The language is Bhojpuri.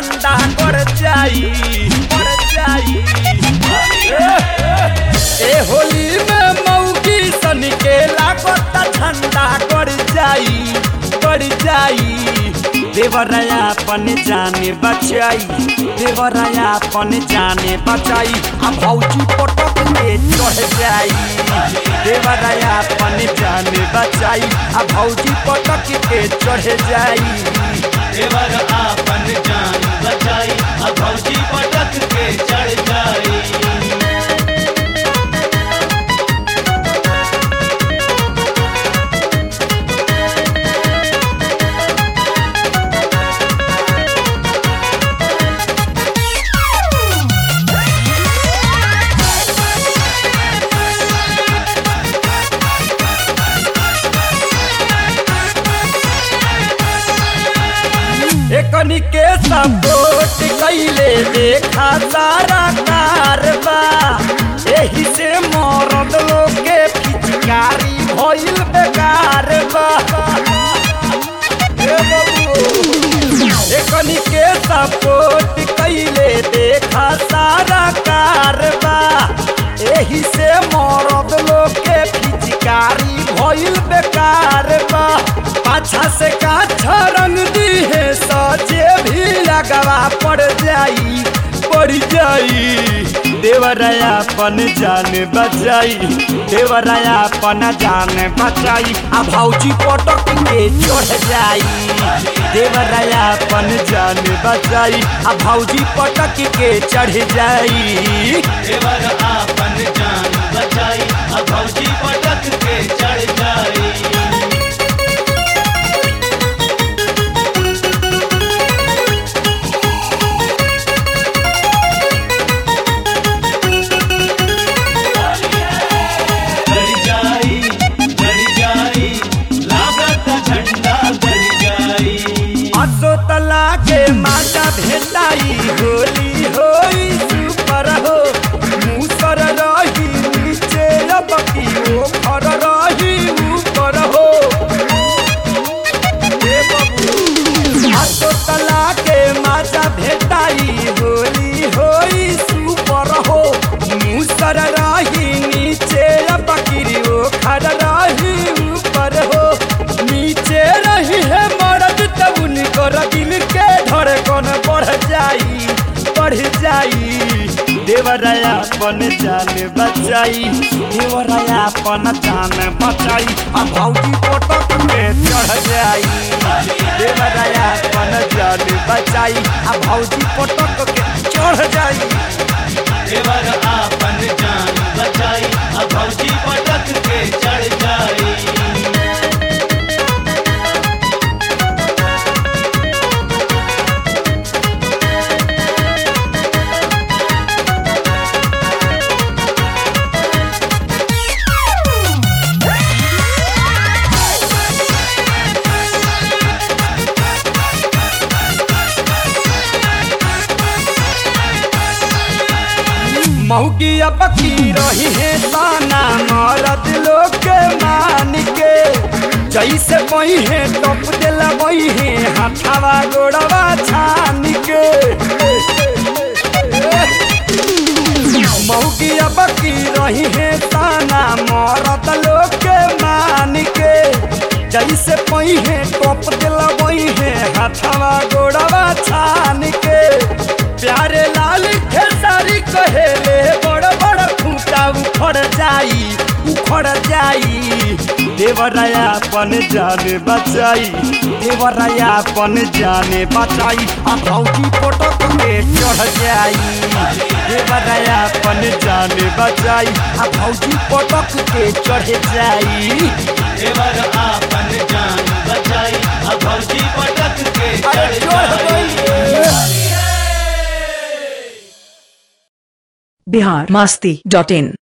ठंडा कर जाई कर जाई ए होली में मौगी सन के लागत ठंडा कर जाई कर जाई देवराया पन जाने बचाई देवराया पन जाने बचाई आ भौजी पटक के चढ़ जाई देवराया पन जाने बचाई आ भौजी पटक के चढ़ जाई देवर आपन जान बचाई अब भौजी पटक के चढ़ जाई एकनी के सपोर्ट कैले देखा सारा कारबा एही से मरद लोग के पिचकारी भइल बेकार बा ए बबू एकनी के सपोर्ट कैले देखा सारा कारबा एही से मरद लोग के पिचकारी भइल बेकार बा पाछा से काछा रंग दी है सजे भी लगवा पड़ जाई पड़ जाई देवराया पन जान बचाई देवराया पन जान बचाई आ भौजी पटक के चढ़ जाई देवराया पन जान बचाई आ भौजी पटक के चढ़ जाई देवर आपन जान बचाई अब भौजी पटक के चढ़ जाई गड़ जाई गड़ जाई लागत झंडा गड़ जाई असो तला के माता भेटाई होली होई सुपर हो मुसर रही नीचे रबकी ओ फर रही ऊपर हो ए बबू असो तला के माता भेटाई होली होई सुपर हो मुसर रही नीचे रबकी ओ खर रही ऊपर हो नीचे रही है मर्द तब उनको दिल के धड़कन बढ़ जाई बढ़ जाई देवराया पन जान बचाई देवराया पन जान बचाई आ भौजी पटक में चढ़ जाई देवराया पन जान बचाई आ भौजी पटक के चढ़ जाई देवर आपन जान बचाई अब भौजी पटक के चढ़ जाई मौगी पकी रही है ताना मरद लोग के मान के जैसे बही है टप दिला बही है हाथावा गोड़वा छान के मौगी पकी रही है ताना मरद लोग के मान के जैसे पही है टप दिला बही है हाथावा गोड़वा छान के प्यारे लाल खेसारी कहेले बड़ बड़ खूंटा उखड़ जाई उखड़ जाई देवराया पन जाने बचाई देवराया पन जाने बचाई आ भौजी पटक के चढ़ जाई देवराया पन जाने बचाई आ भौजी पटक के चढ़ जाई देवर आपन जान बचाई अब भौजी पटक के अरे चढ़ चढ़ जाई गई बिहार मस्ती डॉट इन